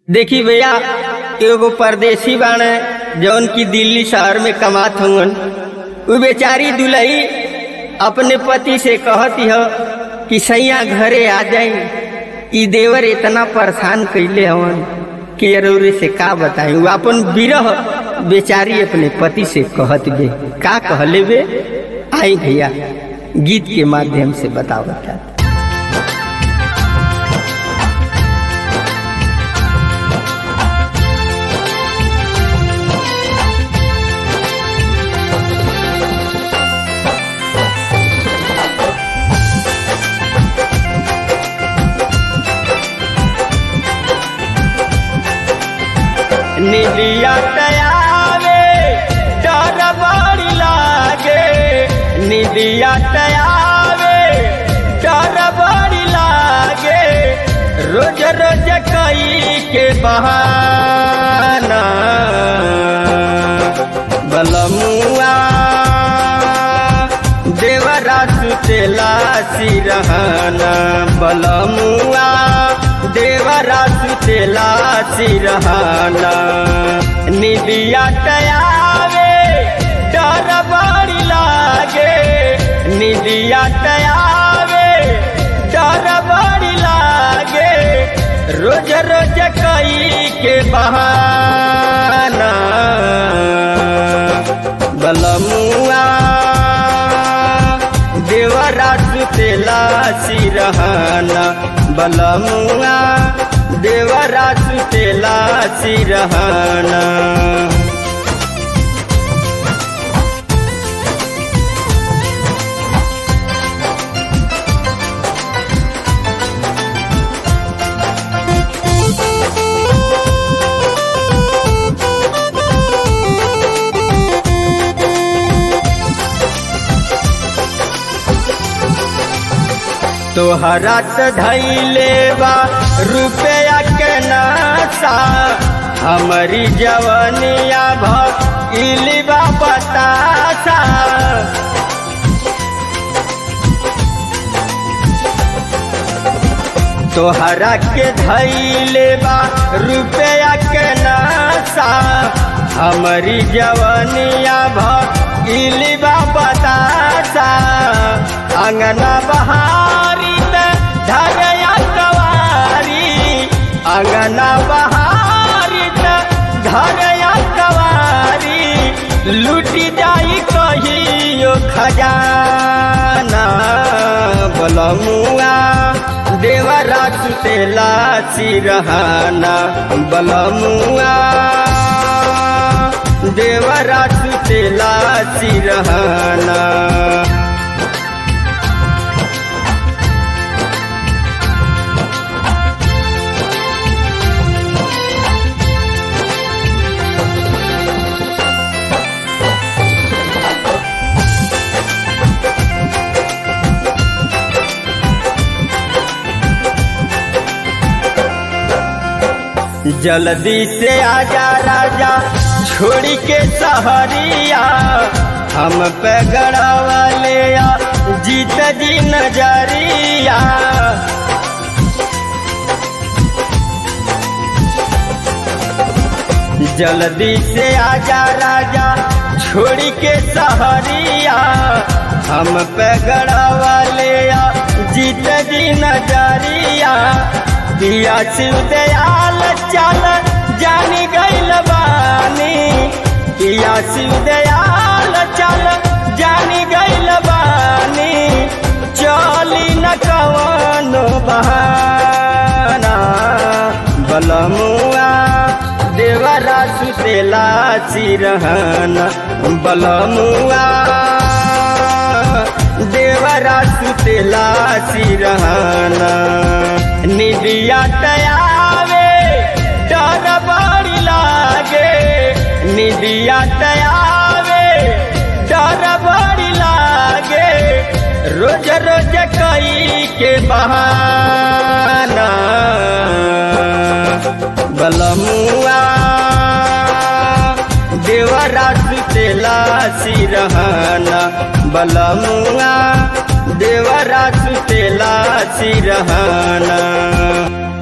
देखी भैया एगो परदेसी बाणे जौन की दिल्ली शहर में कमात हवन उ बेचारी दुलही अपने पति से कहती हो कि सैया घरे आ जाई ई देवर इतना परेशान कैले हवन कि अरौरे से का बताई उ अपन विरह बेचारी अपने पति से कहत बे का कहले बे आई भैया गीत के माध्यम से बताओ बता निदिया तयावे डर बड़ी लागे निदिया तयावे डर बड़ी लागे रोज रोज कई के बहाना बलमुआ देवरा सुतेला सिरहाना बलमुआ देवरा सुतेला सिरहाना निदिया टयावे डर बड़ी लागे निदिया टयावे डर बड़ी लागे रोज रोज कई के बहाना बलमुआ देवरा सुतेला सिरहाना बलमुआ देवरा सुतेला सिरहाना तोहरा त धैले बा रुपया के नासा हमारी जवनिया भइली बा बतासा तोहरा के धैले बा रुपया के नासा हमारी जवनिया भइली बा बतासा अंगना बहारी धरया कवारी अंगना बहारी धरया कवारी लूटी जाई कहियो खजाना बलमुआ देवरा सुतेला सिरहाना बलमुआ देवरा सुतेला सिरहाना जल्दी से आजा राजा छोड़ी के सहरिया हम पे गड़ावा ले जीत जी नजरिया जल्दी से आजा राजा छोड़ी के सहरिया हम पे गड़ावा ले जीत जी नजरिया दिया शिव दयाल चल जानी गैल बानी दिया शिव दयाल चल जानी गैल बानी चली न कवनो बहाना बलमुआ देवरा सुतेला सिरहाना बलमुआ देवरा सुतेला सिरहाना निदिया तयावे डर बड़ी लागे निदिया तयावे डर बड़ी लागे रोज रोज कई के बहाना बलमुआ देवरा सुतेला सिरहाना बलमुआ देवरा सुतेला सिरहाना